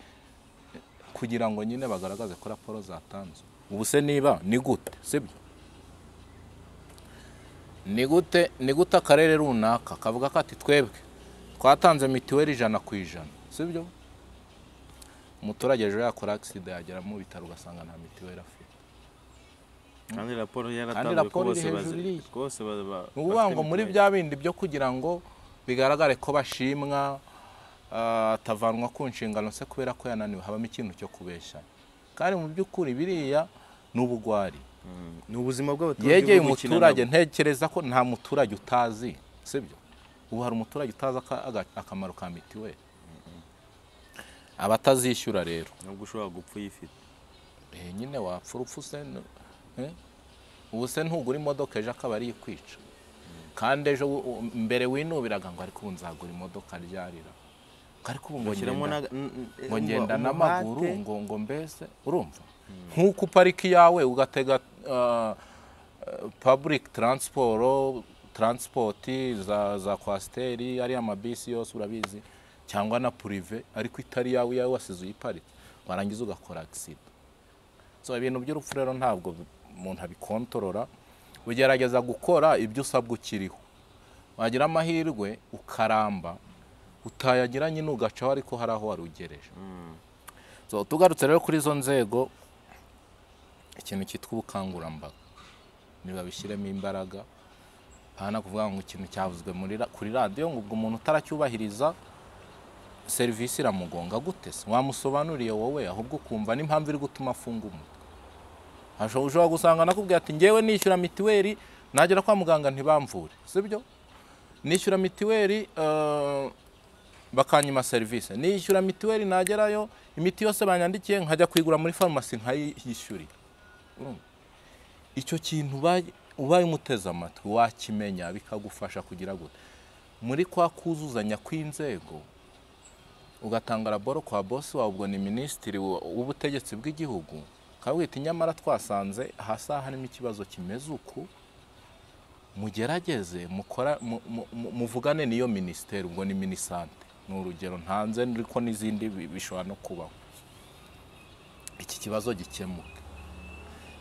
Speaker 1: kugira ngo nyine bagaragaze ko raporo zatanzwe ubu se niba ni gute sibyo ni gute ni gute akarere runaka kavuga ko ati twebwe twatanze mituweli ijana ku ijana sibyo umuturage ejo yakora agisida yagera mu bitaro ugasanga nta mituweli afite
Speaker 2: kandi raporo
Speaker 1: Kandi
Speaker 2: yaratanzwe ko
Speaker 1: raporo
Speaker 2: bose
Speaker 1: iri hejuru
Speaker 2: bazi-
Speaker 1: iriya.
Speaker 2: bose ba- ba-
Speaker 1: ni ukuvuga
Speaker 2: bafite
Speaker 1: ngo muri
Speaker 2: mituweli.
Speaker 1: bya bindi byo kugira ngo bigaragare ko bashimwa ah, atavanwa ku nshingano se kubera ko yananiwe habamo ikintu cyo kubeshyana kandi mu by'ukuri biriya ni ubugwari
Speaker 2: ni ubuzima bw'abaturage
Speaker 1: yegeye
Speaker 2: bwo gukina
Speaker 1: umuturage
Speaker 2: nabo.
Speaker 1: ntekereza ko nta muturage utazi sibyo ubu hari umuturage utazi aka- aga- akamaro ka mituweli abatazishyura rero
Speaker 2: nubwo ushobora gupfa uyifite
Speaker 1: Eh, nyine wapfa urupfu se n- eh? ubu se ntugura imodoka ejo akaba ari ikwica kandi ejo u- u- mbere winubiraga ngo ariko ubu nzagura imodoka ryarira Ngo ariko ubu ngo
Speaker 2: Ushyiramo
Speaker 1: ngenda-
Speaker 2: na- n- n-
Speaker 1: ngo ngenda
Speaker 2: umuhate.
Speaker 1: n'amaguru ngo ngo mbese urumva nk'uko uparika iyawe ugatega public transport transport za za kwasiteri ariya mabisi yose urabizi cyangwa na purive ariko itari iyawe iyawe wasize uyiparitse warangiza ugakora agisida so ibintu by'urupfu rero ntabwo bi- umuntu abikontorora ugerageza gukora ibyo usabwa ukiriho wagira amahirwe ukaramba utayagira nyine ugacaho ariko hari aho warugereje so tugarutse rero kuri izo nzego ikintu cyitwa ubukangurambaga ntibabishyiremo imbaraga nta kuvuga ngo ikintu cyavuzwe muri ra- kuri radiyo ngo ubwo umuntu utaracyubahiriza serivisi iramugonga gute se wamusobanuriye wowe ahubwo ukumva n'impamvu iri gutuma afunga umutwe Hasho- ushobora gusanga nakubwira ati ngewe nishyura mitiweli nagera kwa muganga ntibamvure sibyo nishyura mitiweli eh, bakanyima serivisi nishyura mitiweli nagerayo imiti yose banyandikiye nkajya kuyigura muri farumasi nkayishyurira Urumva? icyo kintu ubaye- ubaye umuteze amatwi wakimenya bikagufasha kugira gute muri kwa kuzuzanya kw'inzego ugatanga raporo kwa bosi wawe ubwo ni minisitiri wa- w'ubutegetsi bw'igihugu ukabwita nyamara twasanze ahasa harimo ikibazo kimeze uku mugerageze mukora mu- mu- mu- muvugane n'iyo minisiteri ubwo ni minisante ni urugero ntanze ariko n'izindi bi- bishobora no kubaho iki kibazo gikemuke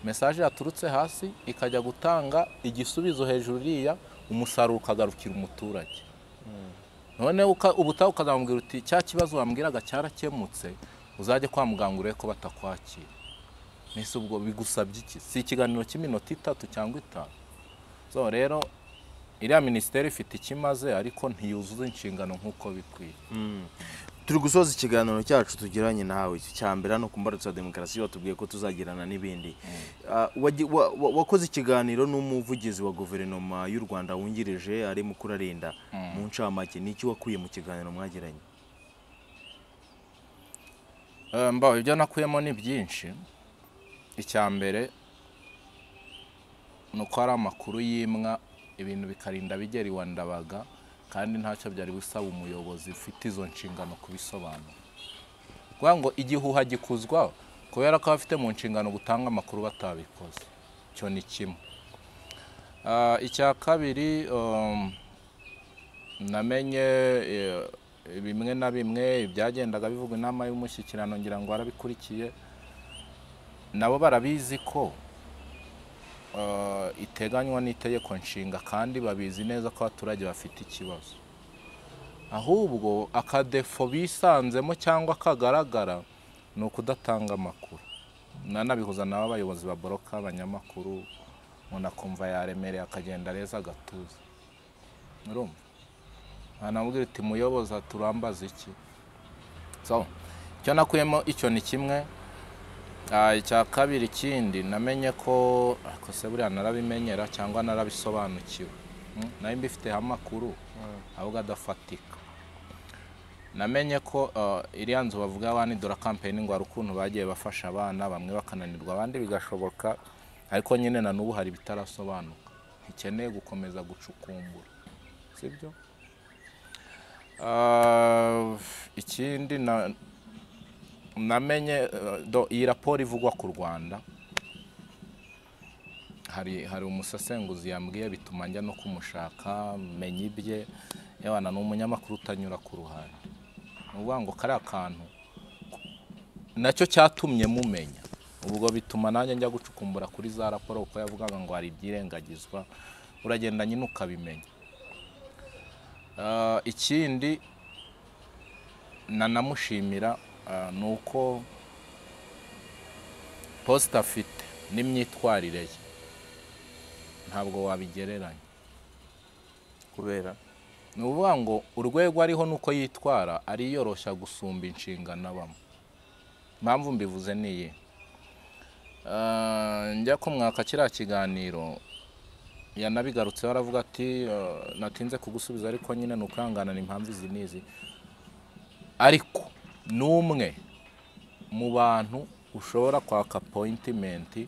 Speaker 1: mesaje yaturutse hasi ikajya gutanga igisubizo hejuru iriya umusaruro ukagarukira umuturage none uka- ubutaha ukazamubwira uti cya kibazo wambwiraga cyarakemutse uzajye kwa muganga urebe ko batakwakira mbese ubwo bigusabye iki si ikiganiro cy'iminota itatu cyangwa itanu so rero iriya minisiteri ifite ikimaze ariko ntiyuzuza inshingano nk'uko bikwiye
Speaker 2: turi gusoza ikiganiro cyacu tugiranye nawe icya mbere hano ku mbarutso ya demokarasi watubwiye ko tuzagirana n'ibindi Ah, wagi- wa- wa- wakoze ikiganiro n'umuvugizi wa guverinoma y'u rwanda wungirije ari mukuru arinda mu ncamake ni iki wakuye mu kiganiro mwagiranye
Speaker 1: Eh, mbaho ibyo nakuyemo ni byinshi icya mbere ni uko hari amakuru y'imwa ibintu bikarinda bigera iwa ndabaga kandi ntacyo byari bisaba umuyobozi ufite izo nshingano kubisobanura kuvuga ngo igihuha gikuzwa kubera ko abafite mu nshingano gutanga amakuru batabikoze icyo ni kimwe Ah, icya kabiri um, namenye eh, bimwe na bimwe byagendaga bivugwa inama y'umushyikirano ngira ngo warabikurikiye nabo barabizi ko eh, iteganywa n'itegeko nshinga kandi babizi neza ko abaturage bafite ikibazo ahubwo akadefo bisanzemo cyangwa kagaragara ni ukudatanga amakuru nanabihuza nabo abayobozi baboroka abanyamakuru umuntu akumva yaremereye akagenda reza agatuza urumva wanamubwira uti muyoboza turambaza iki so icyo nakuyemo icyo ni kimwe Ah, icya kabiri ikindi namenye ko ariko se buriya narabimenyera cyangwa narabisobanukiwe Mm, nari mbifiteho amakuru ahubwo adafatika namenye ko ah, iriya nzu bavuga wanidura kampeyini ngo hari ukuntu bagiye bafasha abana bamwe bakananirwa abandi bigashoboka ariko nyine na n'ubu hari ibitarasobanuka ntikeneye gukomeza gucukumbura sibyo Ah, ikindi na- namenye eh, do- iyi raporo ivugwa ku rwanda hari hari umusesenguzi yambwiye bituma njya no kumushaka menya ibye yabana ni umunyamakuru utanyura ku ruhande ni ukuvuga ngo kariya kantu nacyo cyatumye mumenya ubwo bituma nanjye njya gucukumbura kuri za raporo kuko yavugaga ngo hari ibyirengagizwa uragenda nyine ukabimenya Ah, ikindi nanamushimira ah, ni uko posita afite n'imyitwarire ye ntabwo wabigereranya
Speaker 2: kubera
Speaker 1: ni ukuvuga ngo urwego ariho n'uko yitwara ariyoroshya gusumba inshingano abamo impamvu mbivuze ni iyi Ah, njya kumwaka kiriya kiganiro yanabigarutseho aravuga ati "Ah, natinze kugusubiza ariko nyine ni ukwihanganana impamvu izi n'izi ariko ni umwe mu bantu ushobora kwaka apoyitimenti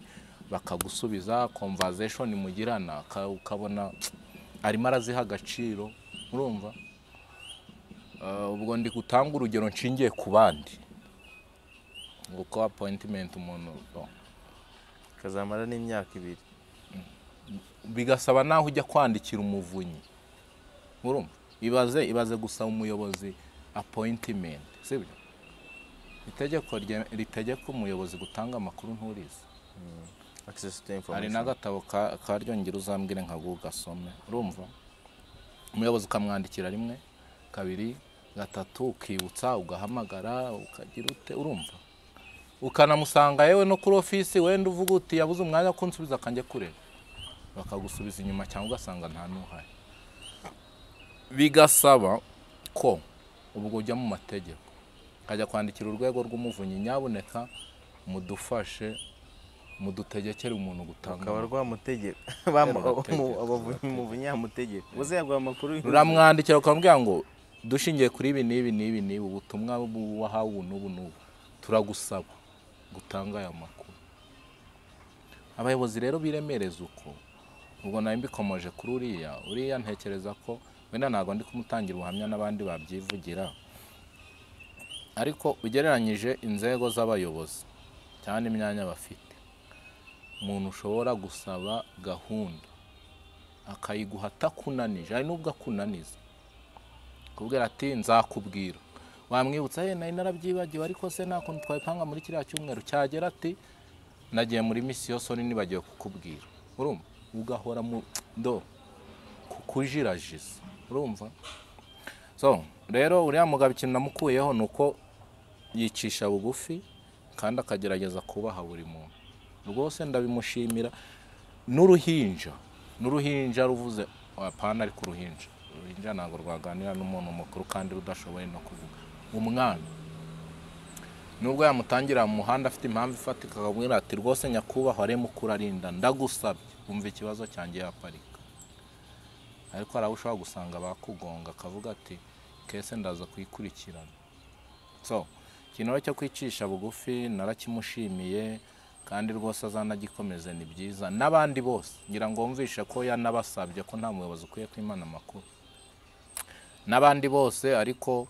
Speaker 1: bakagusubiza komvazeshoni mugirana uka- ukabona arimo araziha agaciro urumva Ah, ubwo ndi gutanga urugero nshingiye ku bandi kuko apoyitimenti umuntu oh.
Speaker 2: kazamara n'imyaka ibiri
Speaker 1: bigasaba naho ujya kwandikira umuvunyi urumva ibaze ibaze gusaba umuyobozi appointment sibyo itegeko rye- ritegeka umuyobozi gutanga amakuru nturizi
Speaker 2: access to
Speaker 1: hari
Speaker 2: information
Speaker 1: n'agatabo ka- karyongera uzambwire nka gasome urumva umuyobozi ukamwandikira rimwe kabiri gatatu ukibutsa ugahamagara ukagira ute urumva ukanamusanga yewe no kuri ofisi wenda uvuga uti yabuze umwanya wo kunsubiza akanjye kureba bakagusubiza inyuma cyangwa ugasanga nta n'uhari bigasaba ko ubwo ujya mu mategeko ukajya kwandikira urwego rw'umuvunyi nyabuneka mudufashe mudutegekere umuntu gutanga
Speaker 2: ukaba
Speaker 1: amakuru."
Speaker 2: rwamutegeka
Speaker 1: Rwamutegeka,
Speaker 2: umuvunyi yamutegeka uze yaguha amakuru
Speaker 1: ruramwandikira ukamubwira ngo dushingiye kuri ibi n'ibi n'ibi n'ibi ubutumwa bu- wahawe ubu n'ubu n'ubu turagusaba gutanga aya makuru abayobozi rero biremereza uko ubwo nawe mbikomoje kuri uriya uriya ntekereza ko wenda ntabwo ndi kumutangira ubuhamya n'abandi babyivugira ariko ugereranyije inzego z'abayobozi cyane imyanya bafite umuntu ushobora gusaba gahunda akayiguha atakunanije hari n'ubwo akunaniza kubwira ati nzakubwira wamwibutsa ye nari narabyibagiwe ariko se nta kuntu twabipanga muri kiriya cyumweru cyagera ati nagiye muri misiyo soni nibagiwe kukubwira urumva ugahora mu do kukujirajiza urumva so rero uriya mugabo ikintu namukuyeho ni uko yicisha bugufi kandi akagerageza kubaha buri muntu rwose ndabimushimira n'uruhinja n'uruhinja ruvuze apana ariko uruhinja uruhinja ntabwo rwaganira n'umuntu mukuru kandi rudashoboye no kuvuga umwana nubwo yamutangira mu muhanda afite impamvu ifatika akamubwira ati rwose nyakubahwa rema uko urarinda ndagusabye wumva ikibazo cyanjye yaparika ariko hari abo ushobora gusanga bakugonga akavuga ati kese ndaza kuyikurikirana so ikintu rero cyo kwicisha bugufi narakimushimiye kandi rwose azanagikomeze ni byiza n'abandi bose ngira ngo wumvishe ko yanabasabye ko nta muyobozi ukwiye kwimana amakuru n'abandi bose ariko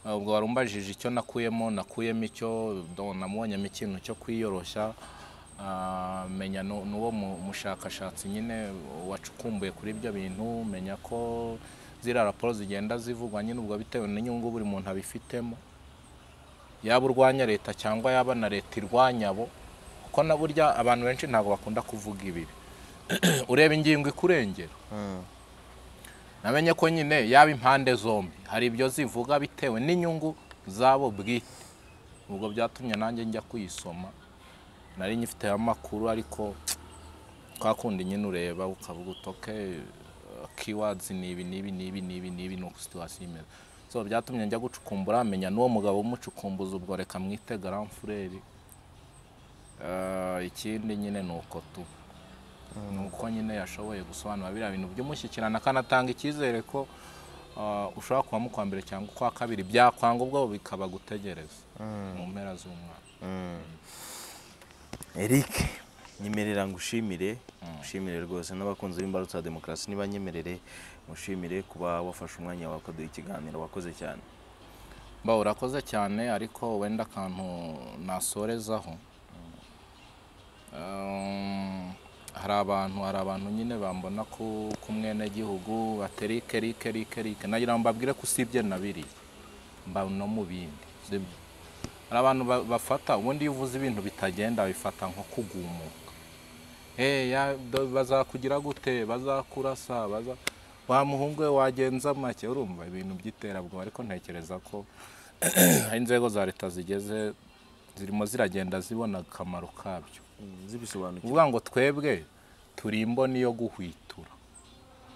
Speaker 1: eh, ubwo warumbajije icyo nakuyemo nakuyemo icyo do- namubonyemo ikintu cyo kwiyoroshya Ah, menya nu- n'uwo mu- mushakashatsi nyine wacukumbuye kuri ibyo bintu menya ko ziriya raporo zigenda zivugwa nyine ubwo bitewe n'inyungu buri muntu abifitemo yaba urwanya leta cyangwa yaba na leta irwanya bo kuko na burya abantu benshi ntabwo bakunda kuvuga ibibi ureba ingingo ikurengera namenye ko nyine yaba impande zombi hari ibyo zivuga bitewe n'inyungu zabo bwite ubwo byatumye nanjye njya kuyisoma nari nyifiteho amakuru ariko kwa kundi nyine ureba ukavuga utoke kiwadizi ni ibi n'ibi n'ibi n'ibi n'ibi ni uko situwasiyo imeze so byatumye njya gucukumbura menya n'uwo mugabo w'umucukumbuzi ubwo reka mwite garanfureri ikindi nyine ni uko tu ni uko nyine yashoboye gusobanura biriya bintu by'umushyikirana akanatanga icyizere ko ah, ushobora kuba mu kwa mbere cyangwa ukwa kabiri byakwanga ubwo bikaba gutegereza mu mpera z'umwaka
Speaker 2: eric nyemerera ngushimire ngushimire rwose n'abakunzi b'imbarutso ya demokarasi nibanyemerere ngushimire kuba wafashe umwanya wawe ukaduha ikiganiro wakoze cyane
Speaker 1: mba urakoze cyane ariko wenda akantu nasorezaho Um, hari abantu hari abantu nyine bambona ku ku mwenegihugu baterike rike rike rike nagira ngo mbabwire ko usibye na biriya mba no mu bindi sibyo hari abantu ba- bafata ubundi iyo uvuze ibintu bitagenda babifata nko kugumuka Eh, ya- do- bazakugira gute bazakurasa baza wa muhungu we wagenza make urumva ibintu by'iterabwoba ariko ntekereza ko hari inzego za leta zigeze zirimo ziragenda zibona akamaro kabyo
Speaker 2: zibisobanukirwa
Speaker 1: uvuga ngo twebwe turi imboni yo guhwitura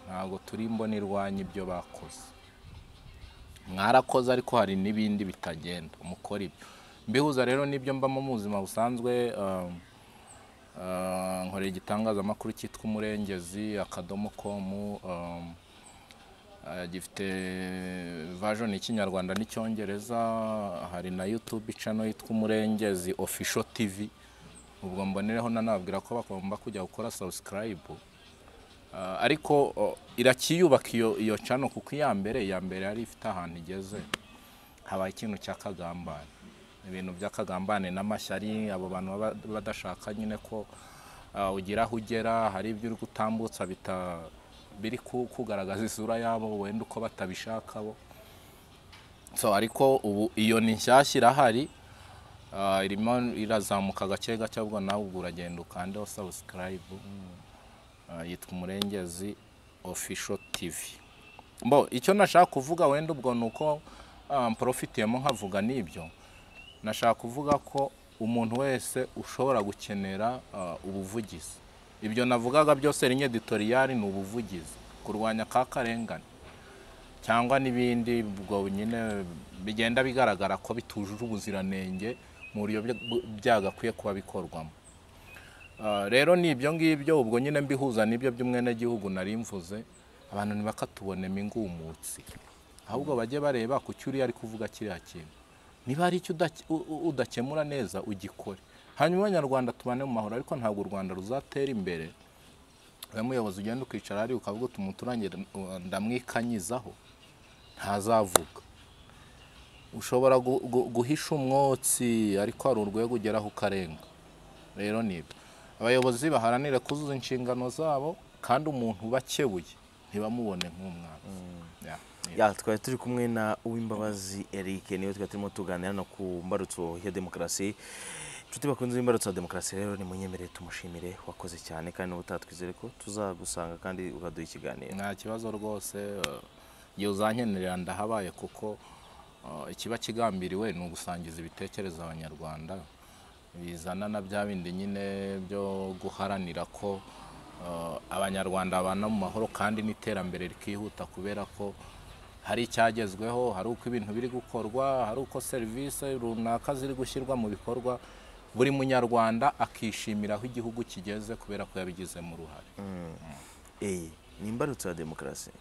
Speaker 1: ntabwo turi imboni irwanya ibyo bakoze mwarakoze ariko hari n'ibindi bitagenda mukora ibyo mbihuza rero n'ibyo mbamo mu buzima busanzwe um, uh, nkorera igitangazamakuru cyitwa umurengezi akadomo komu um, Uh, gifite version y'ikinyarwanda n'icyongereza hari na youtube channel yitwa umurengezi official tv ubwo mbonereho nanababwira ko bagomba kujya gukora subscribe Uh, ariko uh, iracyiyubaka iyo iyo channel kuko iya mbere iya mbere yari ifite ahantu igeze habaye ikintu cya kagambane ibintu by'akagambane n'amashyari abo bantu baba badashaka nyine ko uh, ugira aho ugera hari ibyo uri gutambutsa bita biri ku- kugaragaza isura yabo wenda uko batabishaka bo so ariko ubu iyo ni nshyashya irahari uh, irimo irazamuka gake gake ahubwo nawe ubwo uragenda ukandeho subscribe Uh, yitwa umurengezi official tv bo icyo nashaka kuvuga wenda ubwo ni uko um, porofitiyemo nkavuga n'ibyo nashaka kuvuga ko umuntu wese ushobora gukenera ah, ubuvugizi ibyo navugaga byose rinye editoriyari ni ubuvugizi kurwanya ka karengane cyangwa n'ibindi ubwo nyine bigenda bigaragara ko bitujuje ubuziranenge mu buryo bya- byagakwiye kuba bikorwamo Ah, rero ni ibyo ngibyo ubwo nyine mbihuza n'ibyo by'umwenegihugu nari mvuze abantu ntibakatubonemo ingumutsi ahubwo bajye bareba ku cyo uriya ari kuvuga kiriya kintu niba hari icyo udake- u- u- udakemura neza ugikore hanyuma abanyarwanda tubane mu mahoro ariko ntabwo u rwanda ruzatera imbere uyu muyobozi ugenda ukicara hariya ukavuga uti umuturage ndamwikanyizaho ntazavuga ushobora gu- gu- guhisha umwotsi ariko hari urwego ugeraho ukarenga rero ni ibyo abayobozi baharanire kuzuza inshingano zabo kandi umuntu bakebuye ntibamubone nk'umwanzi Ya, ni
Speaker 2: ya twari turi kumwe na uwimbabazi Eric niwe twari turimo tuganira no ku mbarutso ya demokarasi inshuti bakunze imbarutso ya demokarasi rero ni munyemerere tumushimire wakoze cyane kandi n'ubu utatwizere ko tuzagusanga kandi ukaduha ikiganiro
Speaker 1: nta kibazo rwose eh, igihe uzankenerera ndahabaye kuko eh, ikiba kigambiriwe ni ugusangiza ibitekerezo abanyarwanda bizana na bya bindi nyine byo guharanira ko eh, abanyarwanda babana mu mahoro kandi n'iterambere rikihuta kubera ko hari icyagezweho hari uko ibintu biri gukorwa hari uko serivisi runaka ziri gushyirwa mu bikorwa buri munyarwanda akishimira aho igihugu kigeze kubera ko yabigizemo uruhare
Speaker 2: eyi ni imbarutso ya demokarasi